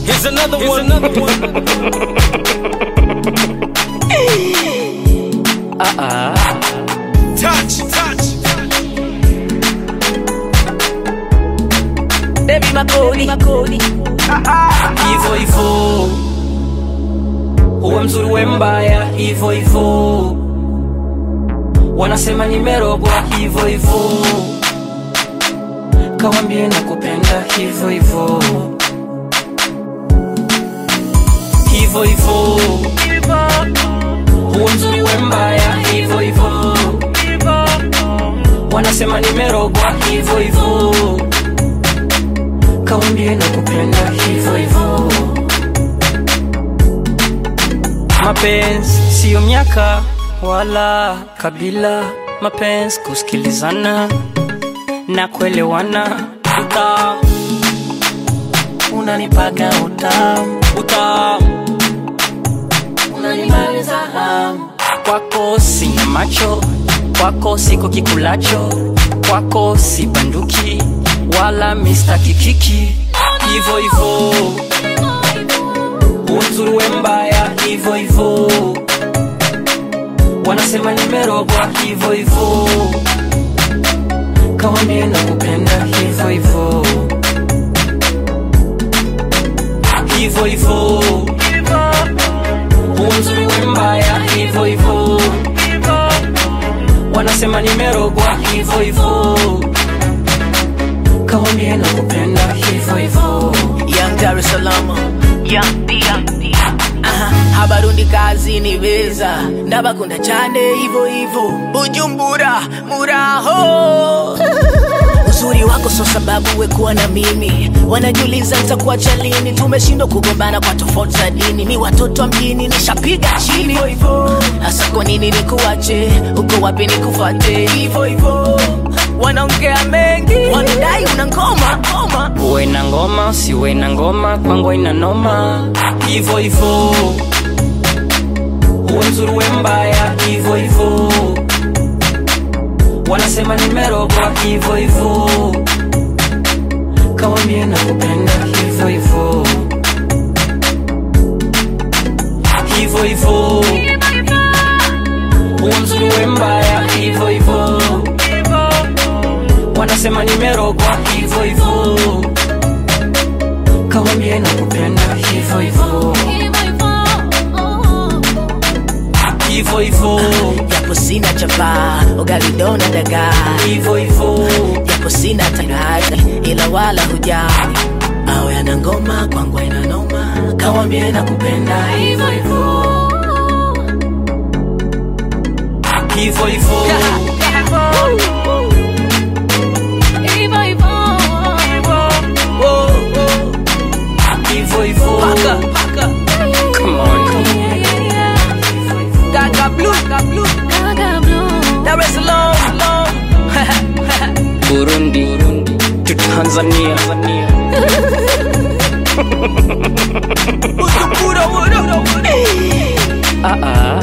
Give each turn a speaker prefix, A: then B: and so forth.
A: Here's another one. Another one. Touch, touch.
B: Baby makodi makodi
C: hivyo hivyo, uwe mzuri we mbaya hivyo hivyo, wanasema nimerogwa hivyo hivyo, kawambie na kupenda hivyo hivyo hivyo hivyo, uwe mzuri we mbaya hivyo hivyo, wanasema nimerogwa hivyo hivyo kawambie na kupenda hivyo hivyo. Mapenzi siyo miaka wala kabila, mapenzi kusikilizana na kuelewana. Utamu unanipaga utamu, utamu unanimaliza hamu. Kwako sina macho, kwako siko kikulacho, kwako si banduki wala Mr. Kikiki, hivyo hivyo uzuri we mbaya hivyo hivyo, wanasema nimerogwa hivyo hivyo, kawambie na kupenda hivyo hivyo hivyo hivyo, uzuri we mbaya hivyo hivyo, wanasema nimerogwa hivyo hivyo, kawambie na kupenda hivyo hivyo.
B: Young Dar es Salaam Young D Young D Aha, abarundi kazi ni beza ndabakunda cyane hivyo hivyo bujumbura muraho uzuri wako so sababu we kuwa na mimi wanajiuliza nitakuacha lini tumeshindwa kugombana kwa tofauti za dini ni watoto wa mjini nishapiga chini hivyo hivyo hasa kwa nini nikuache uko wapi nikufate hivyo hivyo wanaongea mengi wanadai una ngoma ngoma
C: uwe na ngoma usiwe na ngoma kwangu ina noma hivyo hivyo uwe mzuri we mbaya hivyo hivyo wanasema nimerogwa hivyo hivyo kawambie na kupenda hivyo hivyo hivyo hivyo uwe mzuri we mbaya hivyo hivyo wanasema nimerogwa hivyo hivyo kawambie na kupenda hivyo hivyo hivyo hivyo
B: japo sina chapa ugalidona dagaa
C: hivyo hivyo
B: japo sina tangazi ila wala hujali awe ana ngoma kwangu ina noma
C: kawambie na kupenda hivyo hivyo hivyo hivyo hivyo hivyo Come on.
B: Gaga blue, Gaga blue, Dar es Salaam,
C: Burundi to Tanzania
B: Bujumbura, what up?
C: ah ah